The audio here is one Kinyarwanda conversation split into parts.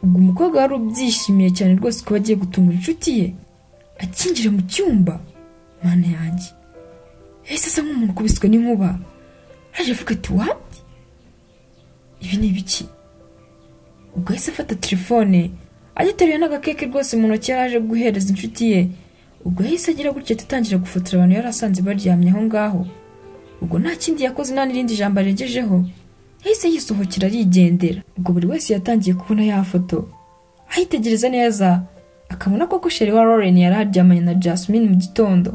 ubwo umukobwa wari ubyishimiye cyane rwose ko agiye gutungura inshuti ye akinjira mu cyumba mana yanjye yahise asa nk'umuntu ukubiswe n'inkuba araje avuga ati wati ibi ni ibiki ubwo yahise afata telefone agiteruye n'agakeke rwose mu ntoki yari aje guhereza inshuti ye ubwo yahise agira gutya atangira gufotora abantu yari asanze baryamye aho ngaho ubwo nta kindi yakoze nta n'irindi jambo arengejeho yahise yisohokera arigendera ubwo buri wese yatangiye kubona ya foto ayitegereza neza akabona koko sheri wa Lauren yari aryamanye na Jasmine mu gitondo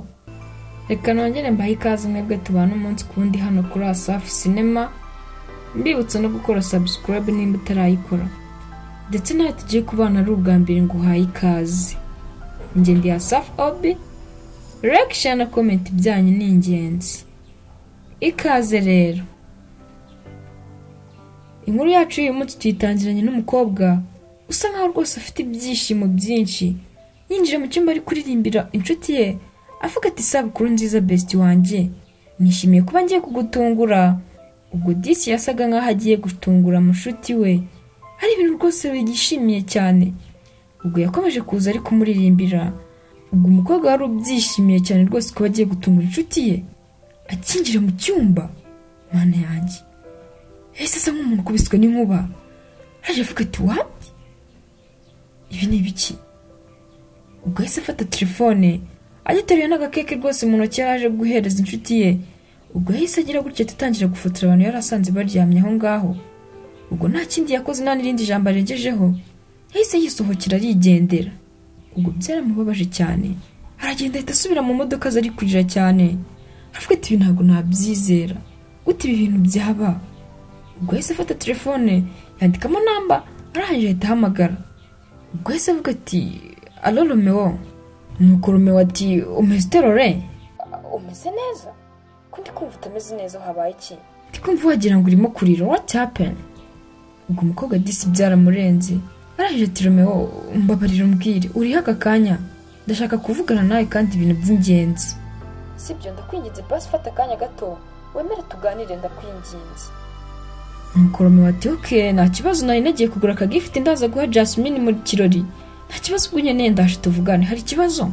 reka nongere mbahe ikaze mwebwe tubana umunsi ku wundi hano kuri Asafi Cinema mbibutsa no gukora subscribe nimba utarayikora ndetse nawe tugiye kubana ari ubwa mbere ngo uhaye ikaze njye ndi Asafi Obi like share na comment byanyu ni ingenzi ikaze rero inkuru yacu y'uyu munsi tuyitangiranye n'umukobwa usa nkaho rwose afite ibyishimo byinshi yinjira mu cyumba ari kuririmbira inshuti ye avuga ati isabukuru nziza besiti wanjye nishimiye kuba ngiye kugutungura ubwo disi yasaga nkaho agiye gutungura mushuti we ari ibintu rwose yishimiye cyane ubwo yakomeje kuza ari kumuririmbira ubwo umukobwa wari ubyishimiye cyane rwose kuba agiye gutungura inshuti ye akinjira mu cyumba mana yanjye yahise asa nk'umuntu ukubiswe n'inkuba araje avuga ati wati ibi ni ibiki ubwo yahise afata telefone agiteruye n'agakeke rwose mu ntoki yari aje guhereza inshuti ye ubwo yahise agira gutya atangira gufotora abantu yari asanze baryamye aho ngaho ubwo nta kindi yakoze nta n'irindi jambo arengejeho yahise yisohokera arigendera ubwo byaramubabaje cyane aragenda ahita asubira mu modoka ze ari kurira cyane avuga ati ibi ntabwo nabyizera gute ibi bintu byaba ubwo yahise afata telefone yandikamo namba arangije ahita ahamagara ubwo yahise avuga ati alo romeo nuko romeo ati umeze uterore umeze neza ko ndi kumva utameze neza habaye iki ndi kumva wagira ngo urimo kurira what happened ubwo umukobwa disi byaramurenze arangije ati romeo mbabarira umbwire uriho aka kanya ndashaka kuvugana nawe kandi ibintu by'ingenzi si ibyo ndakwinginze basi ufata akanya gato wemere tuganire ndakwinginze nuko romeo ati oke nta kibazo nari nagiye kugura akagifite ndaza guha jasmine mu kirori nta kibazo ubwo nyine ndaje tuvugane hari ikibazo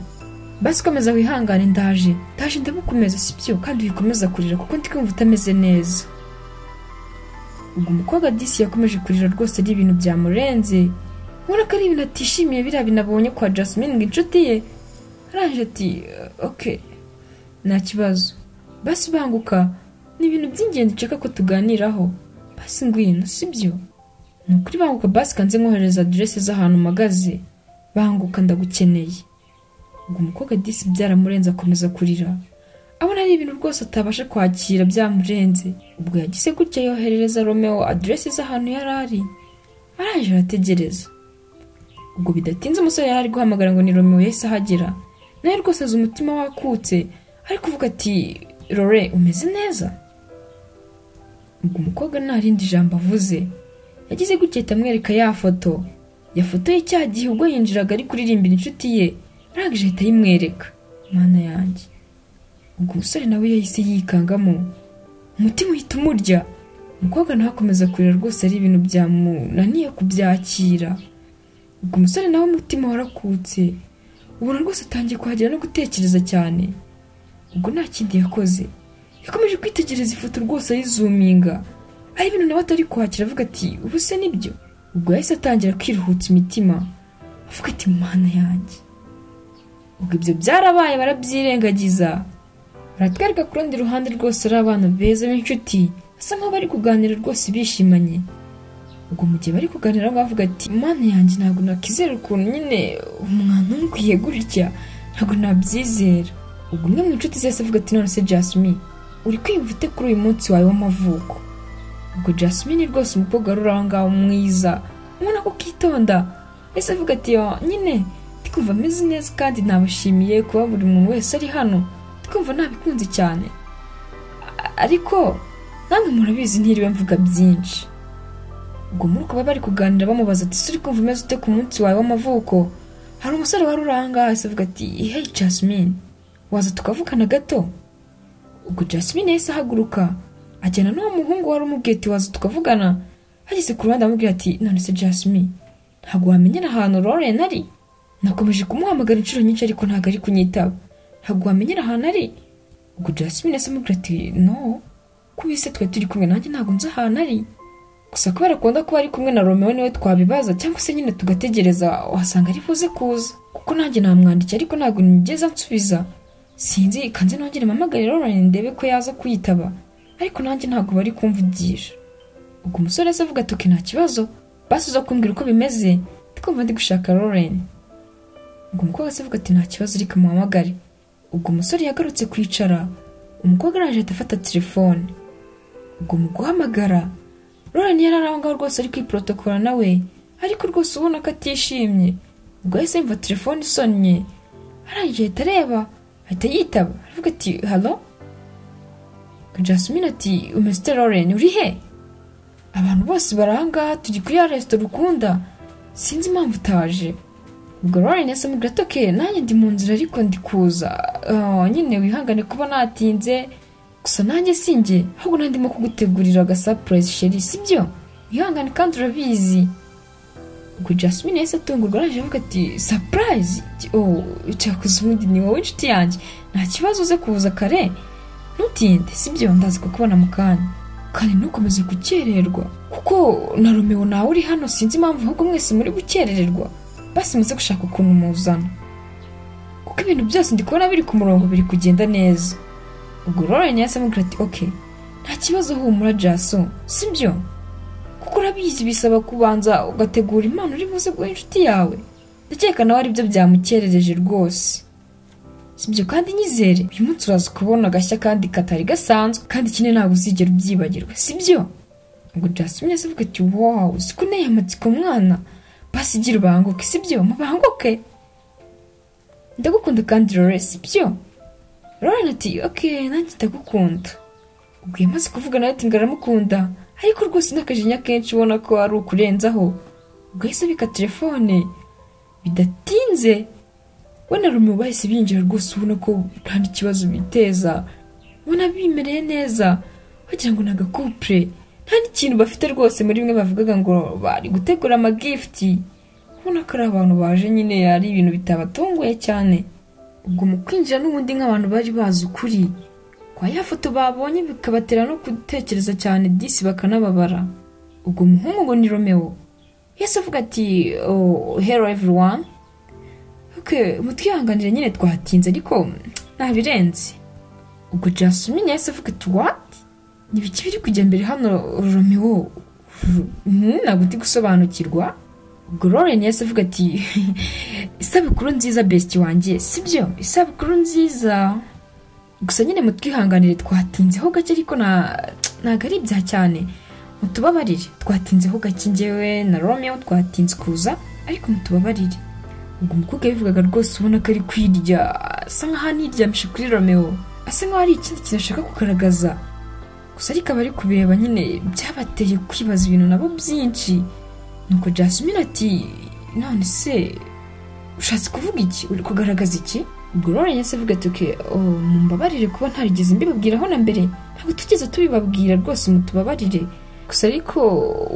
basi komeza wihangane ndaje ndaje ndamukomeza si byo kandi wikomeza kurira kuko ndi kumva utameze neza ubwo umukobwa disi yakomeje kurira rwose ari ibintu byamurenze ubona ko ari ibintu atishimiye biriya binabonye kwa jasmine ngo inshuti ye arangije ati oke nta kibazo basi banguka ni ibintu by'ingenzi nshaka ko tuganiraho basi ngwino sibyo ni ukuri banguka basi kanze nkohereza aderesi z'ahantu mpagaze banguka ndagukeneye ubwo umukobwa disi byaramurenze akomeza kurira abona ari ibintu rwose atabasha kwakira byamurenze ubwo yagize gutya yoherereza romeo aderesi z'ahantu yari ari araje arategereza ubwo bidatinze umusore yari ari guhamagara ngo ni romeo yahise ahagera nawe rwose azi umutima wakutse ari kuvuga ati rore umeze neza ubwo umukobwa nta rindi jambo avuze yagize gutya amwereka ya foto yafotoye cya gihe ubwo yinjiraga ari kuririmbira inshuti ye arangije ahita ayimwereka mwana yanjye ubwo umusore nawe yahise yikangamo umutima uhita umurya umukobwa ntakomeza kurira rwose ari ibintu byamunaniye kubyakira ubwo umusore nawe umutima warakutse ubona rwose atangiye kuhagera no gutekereza cyane ubwo nta kindi yakoze yakomeje kwitegereza ifoto rwose ayizuminga ari ibintu nawe atari kwakira avuga ati ubu se nibyo ubwo yahise atangira kwiruhutsa imitima avuga ati mana yanjye ubwo ibyo byarabaye barabyirengagiza baratwereka ku rundi ruhande rwose ari abana beza b'inshuti basa nkaho bari kuganira rwose bishimanye ubwo mu gihe bari kuganira bavuga ati mana yanjye ntabwo nakwizera ukuntu nyine umwana umukwiye gutya ntabwo nabyizera ubwo umwe mu nshuti zose avuga ati none se jasmine uri kwiyumva ute kuri uyu munsi wawe w'amavuko ubwo jasmine rwose umukobwa wari uri aho ngaho mwiza ubona ko ukitonda ese avuga ati nyine ndikumva ameze neza kandi nabashimiye kuba buri muntu wese ari hano ndikumva nabikunze cyane ariko namwe murabizi ntiriwe mvuga byinshi ubwo muri kuba bari kuganira bamubaza ati ''ese uri kumva umeze ute ku munsi wawe w'amavuko'' hari umusore wari uri aho ngaho ese avuga ati ''hey jasmine waza tukavugana gato'' ubwo jasmine yahise ahaguruka ajyana n'uwo muhungu wari umubwiye ati waza tukavugana ageze ku ruhande amubwira ati none se jasmine ntabwo wamenyera ahantu Lauren ari nakomeje kumuhamagara inshuro nyinshi ariko ntabwo ari kunyitaba ntabwo wamenyera ahantu ari ubwo Jasmine asamubwira ati no kubise twe turi kumwe nanjye ntabwo nzi ahantu ari gusa kubera akunda kuba ari kumwe na Romeo niwe twabibaza cyangwa se nyine tugategereza wasanga ari buze kuza kuko nanjye namwandikiye ariko ntabwo nigeze nsubiza sinzi kanze nongere mpamagare Lauren ndebe ko yaza kuyitaba ariko nanjye ntabwo bari kumvugisha ubwo umusore se avuga ati "Ok, nta kibazo basi uza kumbwira uko bimeze ndikumva ndi gushaka Lauren ubwo umukobwa se avuga ati nta kibazo ariko muhamagare ubwo umusore yagarutse kwicara umukobwa araje ahita afata telefone ubwo mu guhamagara Lauren yari ari aho ngaho rwose ari kwiporotokola nawe ariko rwose ubona ko atishimye ubwo yahise yumva telefone isonnye arangije ahita areba ahita yitaba aravuga ati halo Jasmine ati umeze ute Lauren uri he abantu bose baranga turi kuri ya resitora ukunda sinzi impamvu utaje ubwo Lauren yasoma gato ke nanjye ndi mu nzira ariko ndi kuza Ah, nyine wihangane kuba natinze gusa nanjye sinjye ahubwo nari ndimo kugutegurira aga surprise sheri sibyo wihangane kandi urabizi ubwo Jasmine yahise atungurwa araje avuga ati surprise oh cyakoze ubundi ni wowe inshuti yanjye nta kibazo uze kuza kare ntutinde sibyo ndazi kukubona mu kanya kandi ntukomeze gukererwa kuko na romeo nawe uri hano sinzi impamvu ahubwo mwese muri gukerererwa basi muze gushaka ukuntu muzana kuko ibintu byose ndi kubona biri ku murongo biri kugenda neza ubwo Lauren yahise amubwira ati ok nta kibazo humura jaso sibyo kuko urabizi bisaba kubanza ugategura impano uri buze guha inshuti yawe ndakeka nawe aribyo byamukerereje rwose sibyo kandi nyizere uyu munsi uraza kubona agashya kandi katari gasanzwe kandi ikindi ntabwo uzigera ubyibagirwa sibyo ubwo jasmine avuga ati wow siko uneye amatsiko mwana basi igira ubanguke sibyo mubanguke ndagukunda kandi rore sibyo Lauren ati ok nanjye ndagukunda ubwo yamaze kuvuga nawe ati ngaramukunda ariko rwose n'akajinya kenshi ubona ko ari ukurenzaho ubwo yahise abika telefone bidatinze we na Romeo bahise binjira rwose ubona ko nta n'ikibazo biteza ubona bimereye neza wagira ngo ni agakupure nta n'ikintu bafite rwose muri bimwe bavugaga ngo bari gutegura amagifiti ubona ko ari abantu baje nyine ari ibintu bitabatunguye cyane ubwo mu kwinjira n'ubundi nk'abantu bari bazi ukuri kwa ya foto babonye bikabatera no gutekereza cyane disi bakanababara ubwo umuhungu ngo ni Romeo yese avuga ati oh, hello everyone Ok, mutwihanganire nyine twatinze ariko ntabirenze ubwo jasmine yahise avuga ati wati ntibiki biri kujya mbere hano romeo Hmm, ntabwo ndi gusobanukirwa ubwo Lauren yahise avuga ati isabukuru nziza besiti wanjye sibyo isabukuru nziza gusa nyine mutwihanganire twatinzeho gake ariko na- ntabwo ari ibya cyane mutubabarire twatinzeho gake njyewe na romeo twatinze kuza ariko mutubabarire ubwo umukobwa yabivugaga rwose ubona ko ari kwirya asa nkaho aniryamisha kuri romeo asa nkaho ari ikindi kintu ashaka kugaragaza gusa ariko abari kubireba nyine byabateye kwibaza ibintu nabo byinshi nuko jasmine ati none se ushatse kuvuga iki uri kugaragaza iki ubwo Lauren yahise avuga ati "Okay, oh, mumbabarire kuba ntarigeze mbibabwiraho na mbere ntabwo tugeze tubibabwira rwose mutubabarire gusa ariko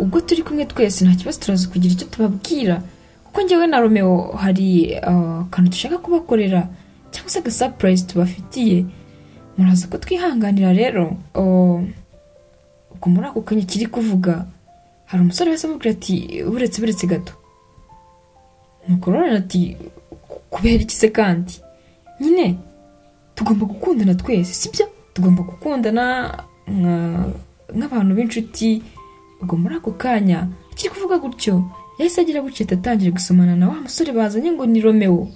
ubwo turi kumwe twese nta kibazo turaza kugira icyo tubabwira kuko njyewe na romeo hari ah, akantu dushaka kubakorera cyangwa se agasapurayizi tubafitiye muraza ko twihanganira rero Oh, ubwo muri ako kanya kiri kuvuga hari umusore wese amubwira ati buretse buretse gato nuko Lauren ati kubera iki se kandi nyine tugomba gukundana twese sibyo tugomba gukundana nka- nk'abantu b'inshuti ubwo muri ako kanya akiri kuvuga gutyo yahise agira guceta atangira gusomana na wa musore bazanye ngo ni romeo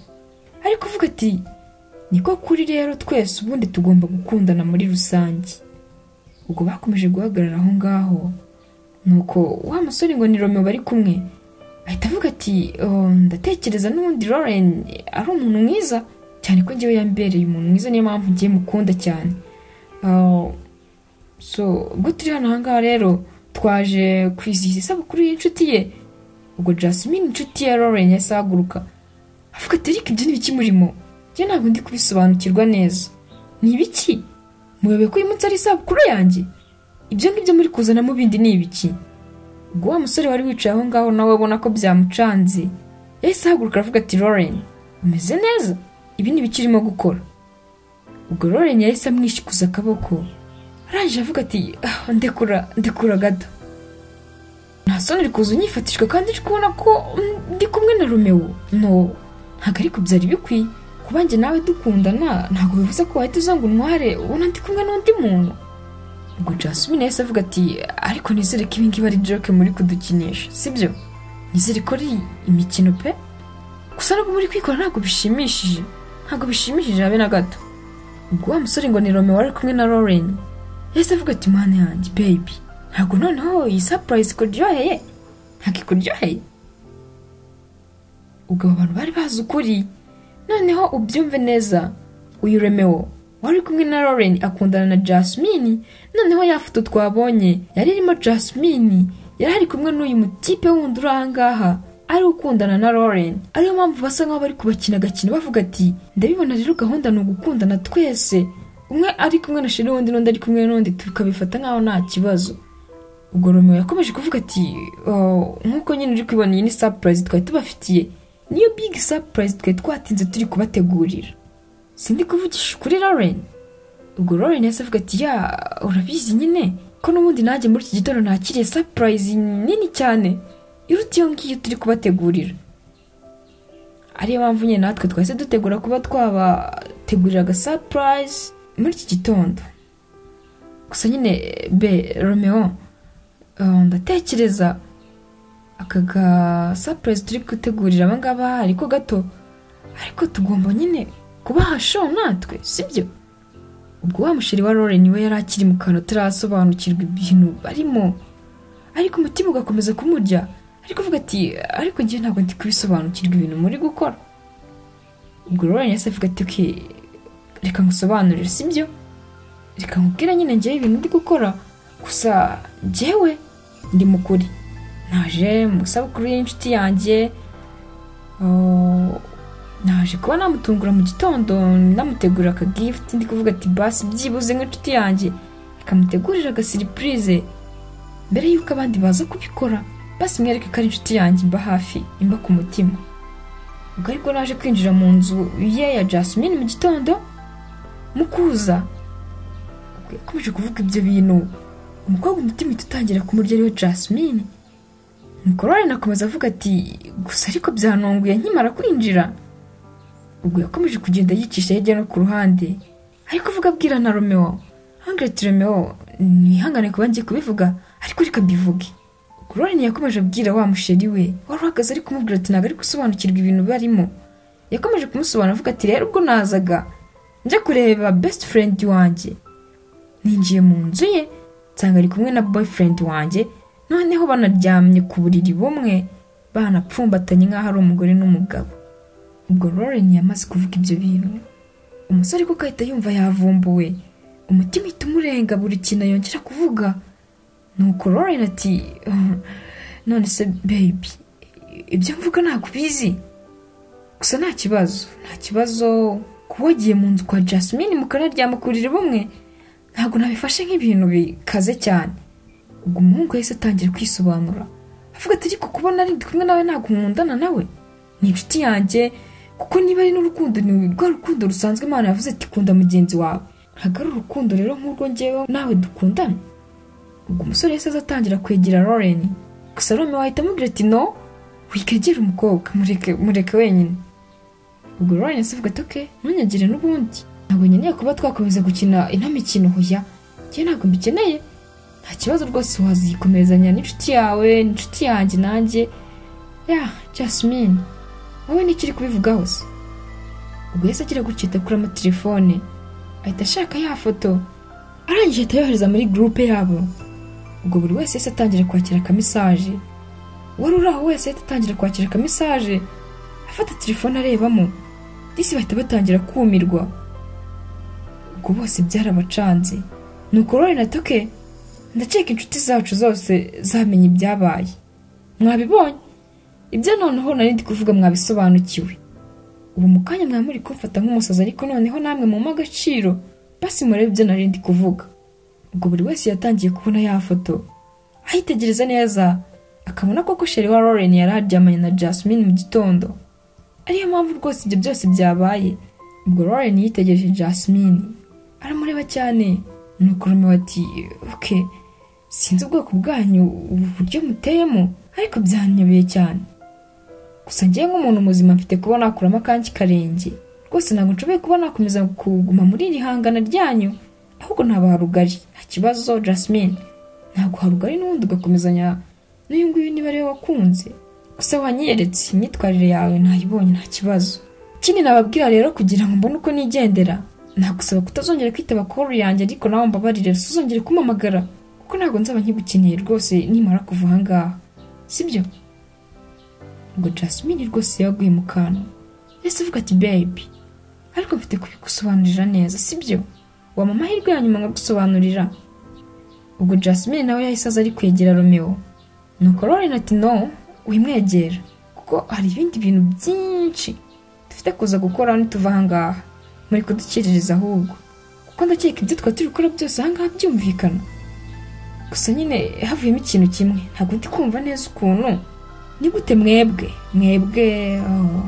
ari kuvuga ati niko kuri rero twese ubundi tugomba gukundana muri rusange ubwo bakomeje guhagarara aho ngaho nuko wa musore ngo ni romeo bari kumwe ahita avuga ati "Oh, ndatekereza n'ubundi Lauren ari umuntu mwiza cyane ko njyewe yambereye umuntu mwiza niyo mpamvu ngiye mukunda cyane Oh, so ubwo turi hano ahangaha rero twaje kwizihiza isabukuru y'inshuti ye ubwo Jasmine inshuti ya Lauren yahise ahaguruka avuga ati ariko ibyo ni ibiki murimo njye ntabwo ndi kubisobanukirwa neza ni ibiki muyobe ko uyu munsi ari isabukuru yanjye ibyo ngibyo muri kuzanamo bindi ni ibiki ubwo wa musore wari wicaye aho ngaho nawe ubona ko byamucanze yahise ahaguruka aravuga ati loren umeze neza ibi ni ibiki urimo gukora ubwo loren yahise amwishyikuza akaboko arangije avuga ati "Ah, ndekura ndekura gato nta soni uri kuza unyifatishwa kandi uri kubona ko mm, ndi kumwe na romewo no ntabwo ariko byari bikwiye kuba njye nawe dukundana ntabwo bivuze ko wahita uza ngo untware ubona ndi kumwe n'undi muntu ubwo jasmine yahise avuga ati ariko nizere ko ibingibi ari joke muri kudukinisha sibyo nizere ko ari imikino pe gusa nubwo muri kwikora ntabwo bishimishije ntabwo bishimishije habe na gato ubwo wa musore ngo ni romeo wari kumwe na lauren yahise avuga ati mwana yanjye baby ntabwo noneho iyi surprise ikuryoheye ntabwo ikuryoheye ubwo abo bantu bari bazi ukuri noneho ubyumve neza uyu remewo wari kumwe na lauren akundana na jasmine noneho ya foto twabonye yari irimo jasmine yari ari kumwe n'uyu mutipe wundi uri ahangaha ari ukundana na lauren ariyo mpamvu basa nkaho bari kubakina agakino bavuga ati ndabibona rero gahunda ni ugukundana twese umwe ari kumwe na sheri wundi n'undi ari kumwe n'undi tukabifata nkaho nta kibazo ubwo romeo yakomeje kuvuga ati "Oh, nk'uko nyine uri kubibona iyi ni surprise twari tubafitiye niyo big surprise twari twatinze turi kubategurira sindi kuvugisha kuri lauren ubwo lauren yahise avuga ati ya urabizi nyine ko n'ubundi nanjye muri iki gitondo nakiriye surprise nini cyane iruta iyo ngiyo turi kubategurira ariyo mpamvu nyine natwe twahise dutegura kuba twabategurira aga surprise muri iki gitondo gusa nyine be romeo Uh, ndatekereza aka ga surprise turi gutegurira abangaba ariko gato ariko tugomba nyine kubaha show natwe sibyo ubwo wa musheri wa Lauren we yari akiri mu kantu atarasobanukirwa ibintu barimo ariko umutima ugakomeza kumurya ariko uvuga ati ariko ngewe ntabwo ndi kubisobanukirwa ibintu muri gukora ubwo Lauren yahise avuga ati "Okay, reka ngusobanurire sibyo reka nkubwire nyine ngewe ibintu ndi gukora gusa njyewe ndi mukuri naje mu isabukuru y'inshuti yanjye oh, naje kuba namutungura mu gitondo namutegurira aka gift ndi kuvuga ati basi byibuze nk'inshuti yanjye akamutegurira aga surprise mbere y'uko abandi baza kubikora basi mwereke ko ari inshuti yanjye imba hafi imba ku mutima ubwo aribwo naje kwinjira mu nzu ye ya Jasmine mu gitondo mukuza yakomeje kuvuga ibyo bintu umukobwa umutima uhita utangira kumurya ariwe jasmine nuko rero akomeza avuga ati gusa ariko byanunguye nkimara kwinjira ubwo yakomeje kugenda yicisha hirya no ku ruhande ariko uvuga abwira na romeo hangira ati romeo ntihangane kuba ngiye kubivuga ariko reka mbivuge ubwo rero yakomeje abwira wa musheri we wari uhagaze ari kumubwira ati ntabwo ari gusobanukirwa ibintu barimo yakomeje kumusobanura avuga ati rero ubwo nazaga njya kureba best friend wanjye ninjiye mu nzu ye nsanga ari kumwe na boyfriend wanjye noneho banaryamye ku buriri bumwe banapfumbatanye nk'aho ari umugore n'umugabo ubwo Lauren yamaze kuvuga ibyo bintu umusore kuko ahita yumva yavumbuwe umutima uhita umurenga buri kintu yongera kuvuga nuko Lauren ati none se baby ibyo mvuga ntabwo ubizi gusa nta kibazo nta kibazo kuba wagiye mu nzu kwa Jasmine mukanaryama ku buriri bumwe ntabwo nabifashe nk'ibintu bikaze cyane ubwo umuhungu yahise atangira kwisobanura avuga ati ariko kubona ari ndi kumwe nawe ntabwo nkundana nawe ni inshuti yanjye kuko niba ari n'urukundo ni rwa rukundo rusanzwe imana yavuze ati kunda mugenzi wawe ntabwo ari urukundo rero nk'urwo ngewe nawe dukundana ubwo umusore yahise aza atangira kwegera Lauren gusa Lauren wahita amubwira ati no wikegere umukobwa mureke mureke wenyine ubwo Lauren yahise avuga ati oke ntunyagire n'ubundi ntabwo nkeneye kuba twakomeza gukina ino mikino hoya njye ntabwo mbikeneye nta kibazo rwose wazikomerezanya n'inshuti yawe n'inshuti yanjye nanjye ya jasmine wowe nicyo uri kubivugaho se ubwo yahise agira gucita kuri amatelefone ahita ashaka ya foto arangije ahita yohereza muri gurupe yabo ubwo buri wese yahise atangira kwakira akamisaje uwari uri aho wese yahita atangira kwakira akamisaje afata telefone arebamo disi bahita batangira kumirwa ubwo bose byarabacanze nuko rero na toke ndaceka inshuti zacu zose zamenye ibyabaye mwabibonye ibyo noneho nari ndi kuvuga mwabisobanukiwe ubu mu kanya mwaba muri kumfata nk'umusazi ariko noneho namwe mu agaciro basi murebe ibyo nari ndi kuvuga ubwo buri wese yatangiye kubona ya foto ayitegereza neza akabona koko sheri wa Lauren yari aryamanye na Jasmine mu gitondo ariyo mpamvu rwose ibyo byose byabaye ubwo Lauren yitegereje Jasmine aramureba cyane nuko Romeo ati ok sinzi ubwoko bwanyu ubu buryo muteyemo ariko byanyobeye cyane gusa ngewe nk'umuntu muzima mfite kuba nakuramo akanki karenge rwose ntabwo nshoboye kuba nakomeza kuguma muri iri hangana ryanyu ahubwo ntabaha rugari nta kibazo Jasmine ntabwo harugari n'ubundi ugakomezanya n'uyu nguyu niba ariwe wakunze gusa wanyeretse imyitwarire yawe ntayibonye nta kibazo ikindi nababwira rero kugira ngo mbone uko nigendera nagusaba kutazongera kwitaba koru yanjye ariko nawe mbabarire suzongere kumamagara kuko ntabwo nzaba nkigukeneye rwose nimara kuva aha ngaha sibyo ngo Jasmine rwose yaguye mu kantu yahise avuga ati baby ariko mfite kubigusobanurira neza sibyo wampa amahirwe ya nyuma nkagusobanurira ubwo Jasmine nawe yahise aza ari kwegera Romeo nuko Lauren ati no wimwegera kuko hari ibindi bintu byinshi dufite kuza gukora nituva ahangaha muri kudukiririza ahubwo kuko ndakeka ibyo twari turi gukora byose ahangaha byumvikana gusa nyine havuyemo ikintu kimwe ntabwo ndi kumva neza ukuntu ni gute mwebwe mwebwe oh,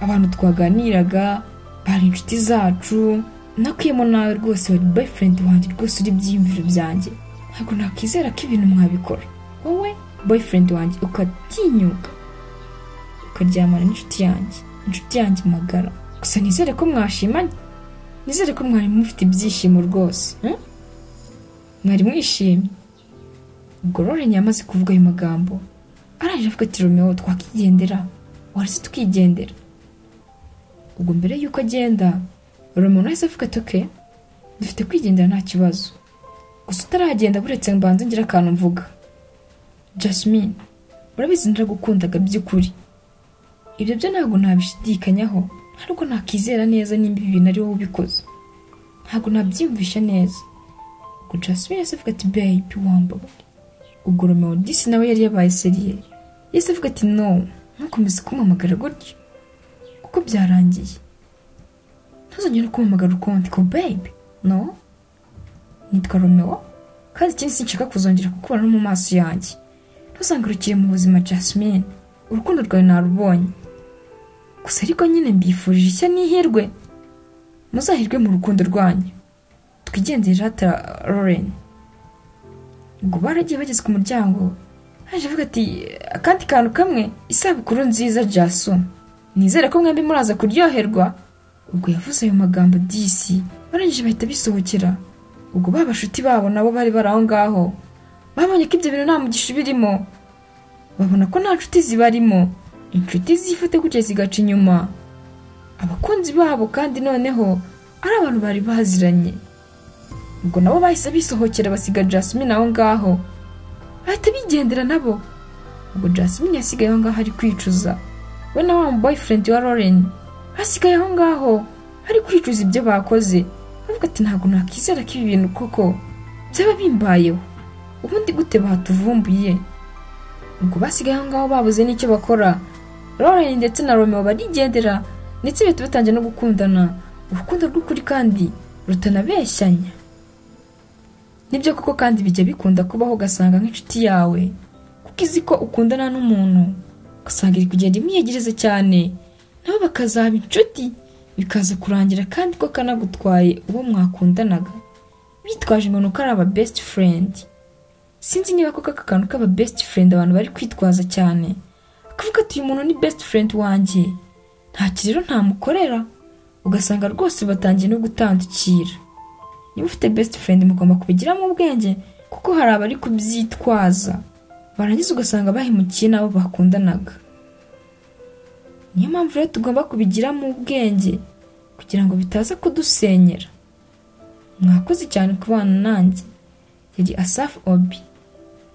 abantu twaganiraga bari inshuti zacu nakuyemo nawe rwose wari boyfriend wanjye rwose uri byiyumviro byanjye ntabwo nakwizera ko ibintu mwabikora wowe boyfriend wanjye ukatinyuka ukaryamana n'inshuti yanjye inshuti yanjye magara gusa nizere ko mwashimanye nizere ko mwari mufite ibyishimo rwose hmm? mwari mwishimye ubwo Lauren yamaze kuvuga ayo magambo arangije avuga ati romeo twakigendera warese tukigendera ubwo mbere y'uko agenda romeo nahise avuga ati ok dufite kwigendera nta kibazo gusa utaragenda buretse mbanze ngira akantu mvuga Jasmine urabizi ndiragukundaga by'ukuri ibyo byo ntabwo nabishidikanyaho ariko nakizera neza nimba ibi bintu ari wowe ubikoze ntabwo nabyiyumvisha neza ngo Jasmine yahise avuga ati baby wambabare ubwo Romeo disi nawe yari yabaye seriye yahise avuga ati no ntukomeze kumpamagara gutya kuko byarangiye ntuzongere kumpamagara ukundi ko baby no nitwa Romeo kandi ikindi sinshaka kuzongera kukubona no mu maso yanjye ntuzangurukire mu buzima Jasmine urukundo rwawe narubonye gusa ariko nyine mbifurije ishya n'ihirwe muzahirwe mu rukundo rwanyu twigendere hata Lauren ubwo baragiye bageze ku muryango haje avuga ati akandi kantu kamwe isabukuru nziza Jaso nizere ko mwembi muraza kuryoherwa ubwo yavuze ayo magambo disi barangije bahita bisohokera ubwo ba bashuti babo nabo bari bari aho ngaho babonye ko ibyo bintu nta mugisha birimo babona ko nta nshuti zibarimo inshuti zifata gutya zigaca inyuma abakunzi babo kandi noneho ari abantu bari baziranye ubwo nabo bahise bisohokera basiga Jasmine aho ngaho bahita bigendera nabo ubwo Jasmine yasigaye aho ngaho ari kwicuza we na wa boyfriend wa Lauren asigaye aho ngaho ari kwicuza ibyo bakoze avuga ati ntabwo nakwizera ko ibi bintu koko byaba bimbayeho ubundi gute batuvumbuye ubwo basigaye aho ngaho babuze n'icyo bakora Lauren ndetse na Romeo barigendera ndetse bahita batangiye no gukundana urukundo rw'ukuri kandi rutanabeshyanya nibyo koko kandi bijya bikunda kubaho ugasanga nk'inshuti yawe kuko izi ko ukundana n'umuntu ugasanga iri kugenda imwiyegereza cyane nabo bakazaba inshuti bikaza kurangira kandi ko kanagutwaye uwo mwakundanaga bitwaje ngo ni uko ari aba best friend sinzi niba koko aka kantu k'aba best friend abantu bari kwitwaza cyane akavuga ati uyu muntu ni best friend wanjye nta kiriro ntamukorera ugasanga rwose batangiye no gutandukira niba ufite best friend mugomba kubigiramo ubwenge kuko hari abari kubyitwaza barangiza ugasanga bahemukiye n'abo bakundanaga niyo mpamvu rero tugomba kubigiramo ubwenge kugira ngo bitaza kudusenyera mwakoze cyane kubana nanjye yari asafu obi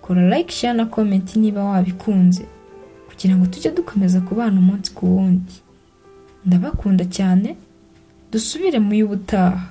kora like share na comment niba wabikunze kugira ngo tujye dukomeza kubana umunsi ku wundi ndabakunda cyane dusubire mu y'ubutaha